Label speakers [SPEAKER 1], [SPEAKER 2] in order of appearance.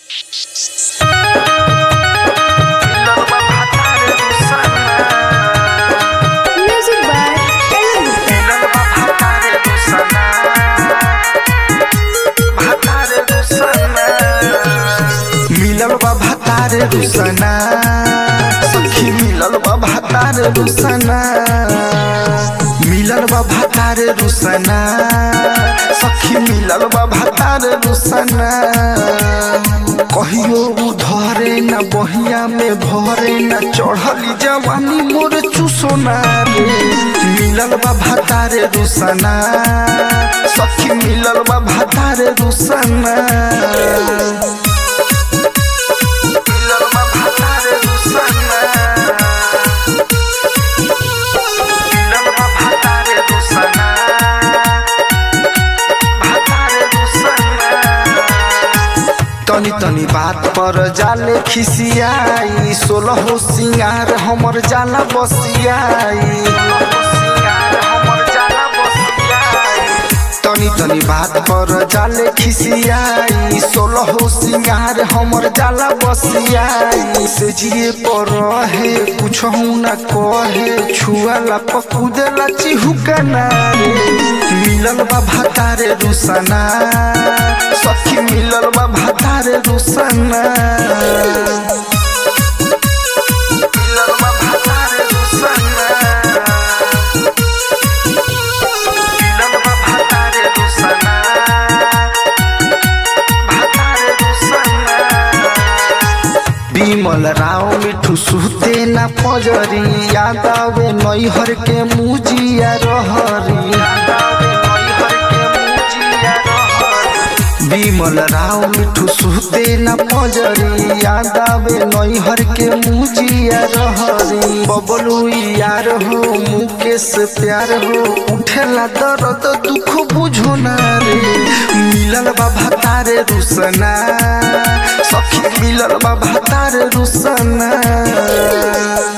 [SPEAKER 1] Music by Ellen.
[SPEAKER 2] मिलल बा भातार रुसना सखी मिलल बा भातार रुसना मिलल बा भातार रुसना सखी मिलल बा भातार रुसना कहियो उधरे न बहिया में भरे न चढ़ली जवानी मोर चुसोना रे मिलल बा भातार रुसना सखी मिलल बा भातार रुसना मिलल बा भातार रुसना मिलल बा भातार रुसना भातार रुसना तनी तनी बात पर जाले खिसियाई सोलह सिंगार हमर जाला बसियाई तनी तनी बात पर जाले खिसियाई सोलह सिंगार हमर जाला बसियाई से जिए पर रहे कुछ न कहे छुआला पकुदेला चिहुकना रे मिलल बा भातारे रुसना सखी मिलल बा भातारे रुसना मिलल बा भातारे रुसना मिलल बा भातारे रुसना भातारे रुसना बिमल राव मिठू सुते न पजरी याद आवे नैहर के मुजिया रहरी बिमल राव मिठू सुते न पजरी याद आवे नैहर के मुजिया रहरी बबलू यार हो मुकेश प्यार हो उठेला दर्द दुख बुझो ना रे मिलल बा भातारे रुसना सखी मिलल बा भातारे रुसना